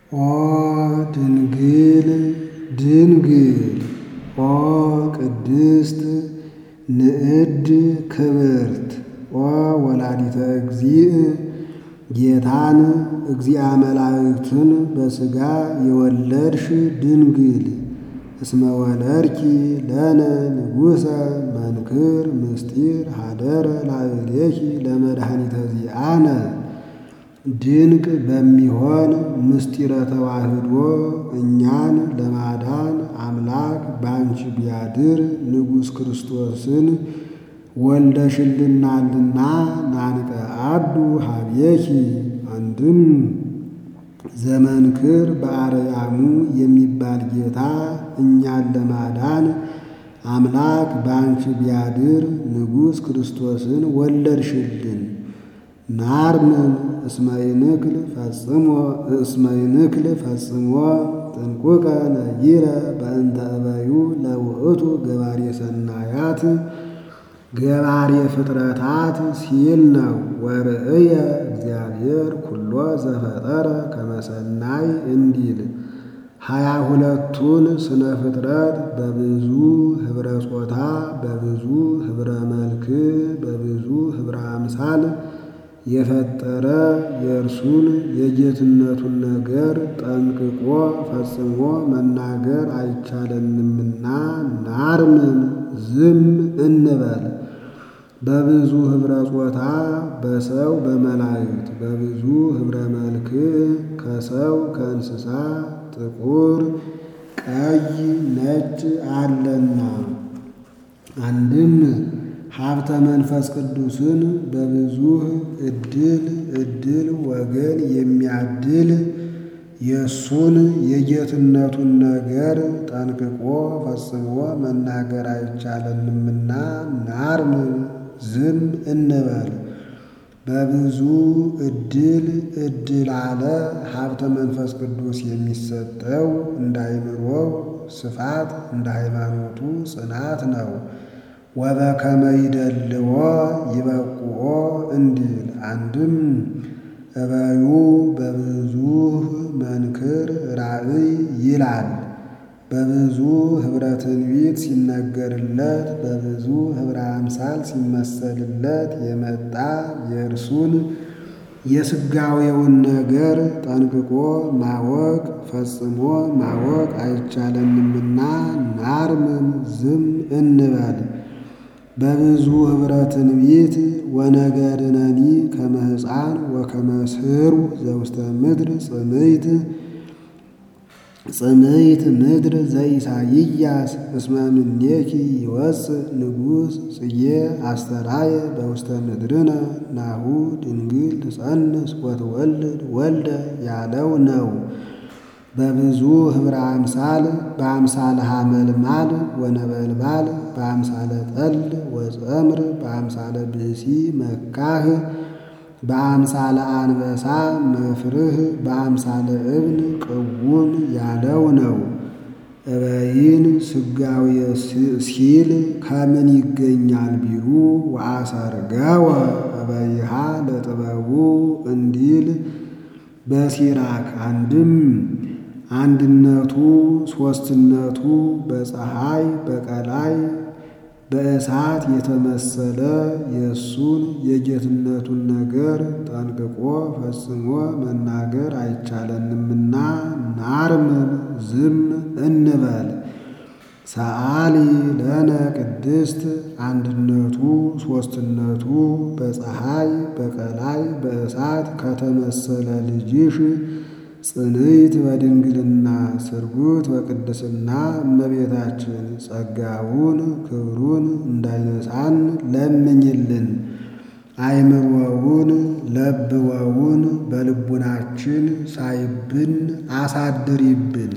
ኦ ድንግል ድንግል ኦ ቅድስት ንዕድ ክብርት ኦ ወላዲተ እግዚእ ጌታን እግዚአ መላእክትን በሥጋ የወለድሽ ድንግል እስመ ወለድኪ ለነ ንጉሠ መንክር ምስጢር ሀደረ ላዕሌኪ ለመድኃኒተ ዚአነ ድንቅ በሚሆን ምስጢረ ተዋህዶ እኛን ለማዳን አምላክ ባንቺ ቢያድር ንጉሥ ክርስቶስን ወልደሽልናልና ናንቀ አዱ ሀቤኪ አንድም ዘመንክር በአርያሙ የሚባል ጌታ እኛን ለማዳን አምላክ ባንቺ ቢያድር ንጉሥ ክርስቶስን ወለድሽልን። ናርምን እስመይንክል ፈጽሞ እስመይንክል ፈጽሞ ጥንቁቀ ነጊረ በእንተ እበዩ ለውእቱ ገባሬ ሰናያት ገባሬ ፍጥረታት ሲል ነው። ወርእየ እግዚአብሔር ኩሎ ዘፈጠረ ከመሰናይ እንዲል ሀያ ሁለቱን ስነ ፍጥረት በብዙ ኅብረ ጾታ በብዙ ኅብረ መልክ በብዙ ኅብረ አምሳል የፈጠረ የእርሱን የጌትነቱን ነገር ጠንቅቆ ፈጽሞ መናገር አይቻለንምና ናርምን ዝም እንበል። በብዙ ኅብረ ጾታ በሰው በመላእክት በብዙ ኅብረ መልክ ከሰው ከእንስሳ ጥቁር፣ ቀይ፣ ነጭ አለና አንድም ሀብተ መንፈስ ቅዱስን በብዙ ዕድል ዕድል ወገን የሚያድል የእሱን የጌትነቱን ነገር ጠንቅቆ ፈጽሞ መናገር አይቻለንምና ናርምን ዝም እንበል። በብዙ ዕድል ዕድል አለ ሀብተ መንፈስ ቅዱስ የሚሰጠው እንደ አእምሮው ስፋት እንደ ሃይማኖቱ ጽናት ነው። ወበከመ ይደልዎ ይበቁኦ እንዲል አንድም እበዩ በብዙ መንክር ራእይ ይላል። በብዙ ኅብረ ትንቢት ሲነገርለት በብዙ ኅብረ አምሳል ሲመሰልለት የመጣ የእርሱን የሥጋዌውን ነገር ጠንቅቆ ማወቅ ፈጽሞ ማወቅ አይቻለንምና ናርምን ዝም እንበል። በብዙ ኅብረ ትንቢት ወነገርነኒ ከመ ሕፃን ወከመ ስሩ ዘውስተ ምድር ጽምይት ጽምይት ምድር ዘኢሳይያስ እስመ እምኔኪ ይወፅእ ንጉሥ ጽጌ አስተራየ በውስተ ምድርነ ናሁ ድንግል ትጸንስ ወትወልድ ወልደ ያለው ነው። በብዙ ኅብረ አምሳል በአምሳለ ሐመልማል ወነበልባል በአምሳለ ጠል ወጸምር በአምሳለ ብእሲ መካህ በአምሳለ አንበሳ መፍርህ በአምሳለ እብን ቅውም ያለው ነው። እበይን ሥጋዌ ሲል ከምን ይገኛል ቢሉ ወአሰርገወ እበይሃ ለጥበቡ እንዲል በሲራክ አንድም አንድነቱ ሦስትነቱ በፀሐይ በቀላይ በእሳት የተመሰለ የእሱን የጌትነቱን ነገር ጠንቅቆ ፈጽሞ መናገር አይቻለንምና ናርምን ዝም እንበል። ሰአሊ ለነ ቅድስት አንድነቱ ሦስትነቱ በፀሐይ በቀላይ በእሳት ከተመሰለ ልጅሽ ጽንዕት በድንግልና ስርጉት በቅድስና እመቤታችን ጸጋውን ክብሩን እንዳይነሳን ለምኝልን። አይምሮውን ለብወውን በልቡናችን ሳይብን አሳድሪብን።